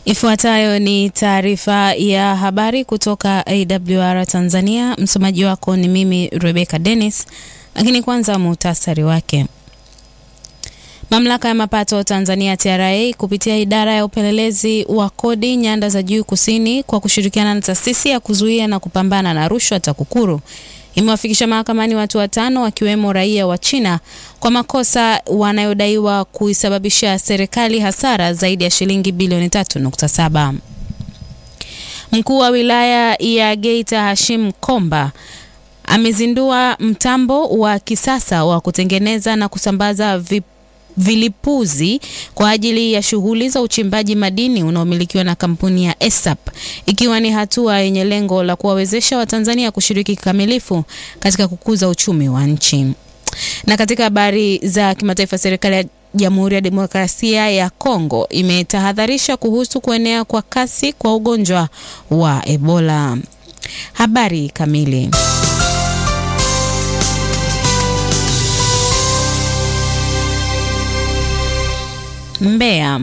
Ifuatayo ni taarifa ya habari kutoka AWR Tanzania. Msomaji wako ni mimi Rebecca Dennis, lakini kwanza muhtasari wake. Mamlaka ya mapato Tanzania TRA kupitia idara ya upelelezi wa kodi nyanda za juu kusini kwa kushirikiana na taasisi ya kuzuia na kupambana na rushwa TAKUKURU imewafikisha mahakamani watu watano wakiwemo raia wa China kwa makosa wanayodaiwa kuisababisha serikali hasara zaidi ya shilingi bilioni 3.7. Mkuu wa wilaya ya Geita Hashim Komba amezindua mtambo wa kisasa wa kutengeneza na kusambaza vip vilipuzi kwa ajili ya shughuli za uchimbaji madini unaomilikiwa na kampuni ya ESAP ikiwa ni hatua yenye lengo la kuwawezesha Watanzania kushiriki kikamilifu katika kukuza uchumi wa nchi. Na katika habari za kimataifa, serikali ya Jamhuri ya Demokrasia ya Kongo imetahadharisha kuhusu kuenea kwa kasi kwa ugonjwa wa Ebola. Habari kamili Mbeya.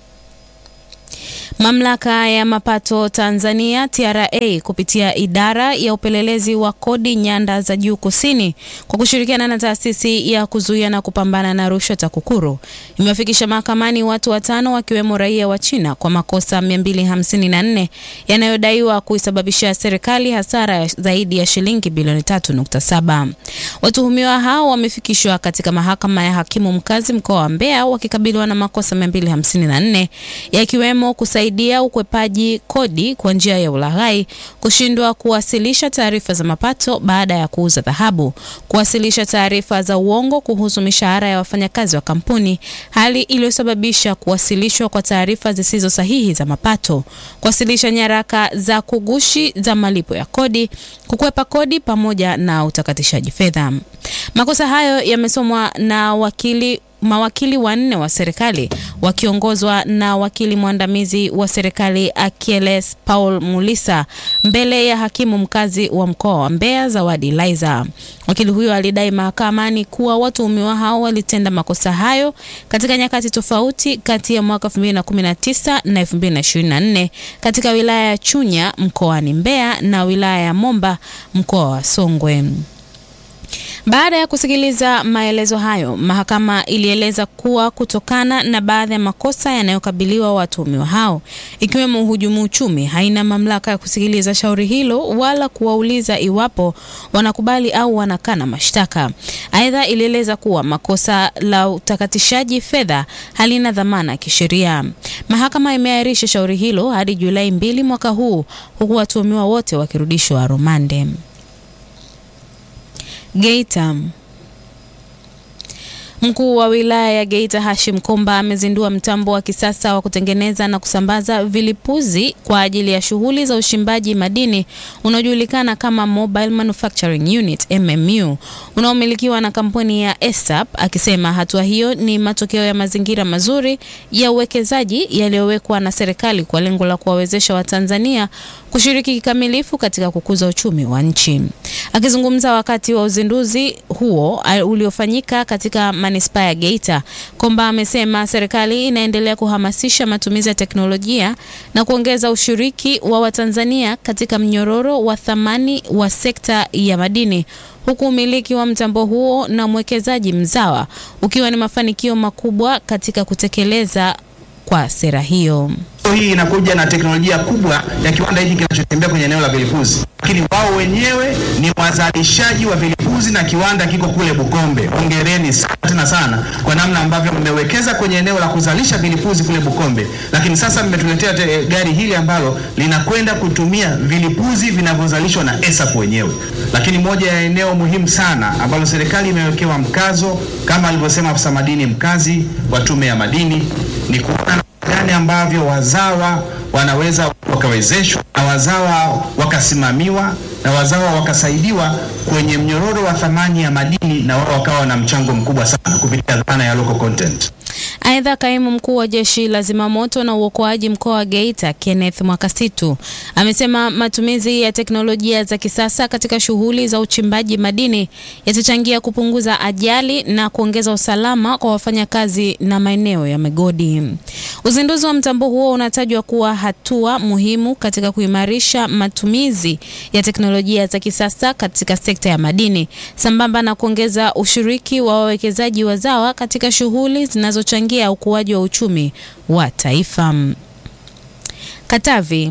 Mamlaka ya mapato Tanzania TRA kupitia idara ya upelelezi wa kodi nyanda za juu kusini kwa kushirikiana na taasisi ya kuzuia na kupambana na rushwa TAKUKURU imewafikisha mahakamani watu watano wakiwemo raia wa China kwa makosa 254 yanayodaiwa kuisababisha serikali hasara zaidi ya shilingi bilioni 3.7. Watuhumiwa hao wamefikishwa katika mahakama ya hakimu mkazi mkoa wa Mbeya wakikabiliwa na makosa 254 yakiwemo kusaidia ukwepaji kodi kwa njia ya ulaghai, kushindwa kuwasilisha taarifa za mapato baada ya kuuza dhahabu, kuwasilisha taarifa za uongo kuhusu mishahara ya wafanyakazi wa kampuni, hali iliyosababisha kuwasilishwa kwa taarifa zisizo sahihi za mapato, kuwasilisha nyaraka za kugushi za malipo ya kodi, kukwepa kodi pamoja na utakatishaji fedha. Makosa hayo yamesomwa na wakili mawakili wanne wa serikali wakiongozwa na wakili mwandamizi wa serikali Achilles Paul Mulisa mbele ya hakimu mkazi wa mkoa wa Mbeya Zawadi Laiza. Wakili huyo alidai mahakamani kuwa watuhumiwa hao walitenda makosa hayo katika nyakati tofauti kati ya mwaka 2019 na 2024 katika wilaya ya Chunya mkoani Mbeya na wilaya ya Momba mkoa wa Songwe. Baada ya kusikiliza maelezo hayo, mahakama ilieleza kuwa kutokana na baadhi ya makosa yanayokabiliwa watuhumiwa hao ikiwemo uhujumu uchumi, haina mamlaka ya kusikiliza shauri hilo wala kuwauliza iwapo wanakubali au wanakana mashtaka. Aidha, ilieleza kuwa makosa la utakatishaji fedha halina dhamana ya kisheria. Mahakama imeahirisha shauri hilo hadi Julai mbili mwaka huu, huku watuhumiwa wote wakirudishwa rumande. Geita. Mkuu wa wilaya ya Geita Hashim Komba amezindua mtambo wa kisasa wa kutengeneza na kusambaza vilipuzi kwa ajili ya shughuli za uchimbaji madini unaojulikana kama Mobile Manufacturing Unit MMU unaomilikiwa na kampuni ya ESAP, akisema hatua hiyo ni matokeo ya mazingira mazuri ya uwekezaji yaliyowekwa na serikali kwa lengo la kuwawezesha Watanzania kushiriki kikamilifu katika kukuza uchumi wa nchi. Akizungumza wakati wa uzinduzi huo uliofanyika katika manispaa ya Geita, Komba amesema serikali inaendelea kuhamasisha matumizi ya teknolojia na kuongeza ushiriki wa Watanzania katika mnyororo wa thamani wa sekta ya madini huku umiliki wa mtambo huo na mwekezaji mzawa ukiwa ni mafanikio makubwa katika kutekeleza kwa sera hiyo. Hii inakuja na teknolojia kubwa ya kiwanda hiki kinachotembea kwenye eneo la vilipuzi, lakini wao wenyewe ni wazalishaji wa vilipuzi na kiwanda kiko kule Bukombe. Hongereni sana tena sana kwa namna ambavyo mmewekeza kwenye eneo la kuzalisha vilipuzi kule Bukombe, lakini sasa mmetuletea gari hili ambalo linakwenda kutumia vilipuzi vinavyozalishwa na ESAP wenyewe. Lakini moja ya eneo muhimu sana ambalo serikali imewekewa mkazo kama alivyosema afisa madini mkazi wa Tume ya Madini ni kuona gani ambavyo wazawa wanaweza wakawezeshwa na wazawa wakasimamiwa na wazawa wakasaidiwa kwenye mnyororo wa thamani ya madini na wao wakawa na mchango mkubwa sana kupitia dhana ya local content. Aidha, kaimu mkuu wa jeshi la zimamoto na uokoaji mkoa wa Geita Kenneth Mwakasitu amesema matumizi ya teknolojia za kisasa katika shughuli za uchimbaji madini yatachangia kupunguza ajali na kuongeza usalama kwa wafanyakazi na maeneo ya migodi. Uzinduzi wa mtambo huo unatajwa kuwa hatua muhimu katika kuimarisha matumizi ya teknolojia za kisasa katika sekta ya madini sambamba na kuongeza ushiriki wa wawekezaji wazawa katika shughuli zinazochangia ukuaji wa uchumi wa taifa. Katavi.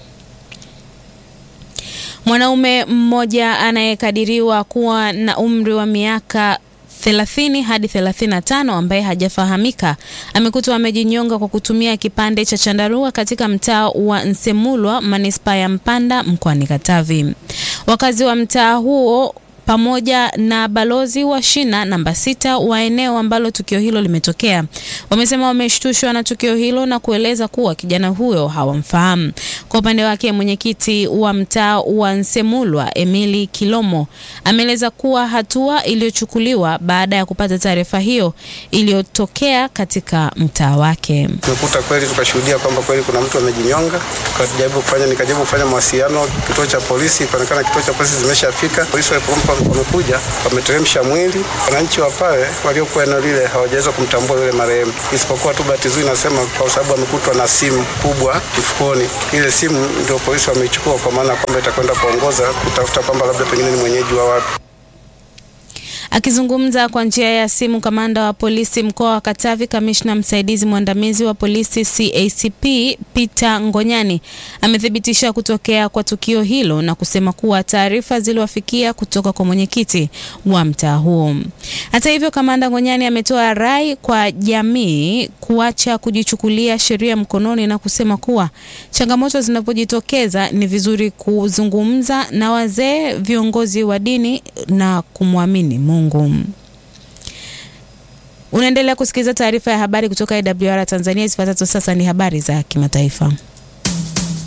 Mwanaume mmoja anayekadiriwa kuwa na umri wa miaka 30 hadi 35 ambaye hajafahamika amekutwa amejinyonga kwa kutumia kipande cha chandarua katika mtaa wa Nsemulwa manispaa ya Mpanda mkoani Katavi. Wakazi wa mtaa huo pamoja na balozi wa shina namba sita wa eneo ambalo tukio hilo limetokea wamesema wameshtushwa na tukio hilo na kueleza kuwa kijana huyo hawamfahamu. Kwa upande wake, mwenyekiti wa mtaa wa Nsemulwa Emili Kilomo ameeleza kuwa hatua iliyochukuliwa baada ya kupata taarifa hiyo iliyotokea katika mtaa wake. Tumekuta kweli, tukashuhudia kwamba kweli kuna mtu amejinyonga, tukajaribu kufanya nikajaribu kufanya mawasiliano kituo cha polisi, ikaonekana kituo cha polisi zimeshafika. Polisi walipompa wamekuja wameteremsha mwili. Wananchi wa pale waliokuwa eneo lile hawajaweza kumtambua yule marehemu, isipokuwa tu bahati nzuri nasema kwa sababu amekutwa na simu kubwa mfukoni. Ile simu ndio polisi wameichukua, kwa maana kwamba itakwenda kuongoza kutafuta kwamba labda pengine ni mwenyeji wa wapi. Akizungumza kwa njia ya simu, kamanda wa polisi mkoa wa Katavi, kamishna msaidizi mwandamizi wa polisi CACP Peter Ngonyani amethibitisha kutokea kwa tukio hilo na kusema kuwa taarifa ziliwafikia kutoka kwa mwenyekiti wa mtaa huo. Hata hivyo, kamanda Ngonyani ametoa rai kwa jamii kuacha kujichukulia sheria mkononi na kusema kuwa changamoto zinapojitokeza ni vizuri kuzungumza na wazee, viongozi wa dini na kumwamini Mungu. Unaendelea kusikiliza taarifa ya habari kutoka AWR Tanzania. Zifuatazo sasa ni habari za kimataifa.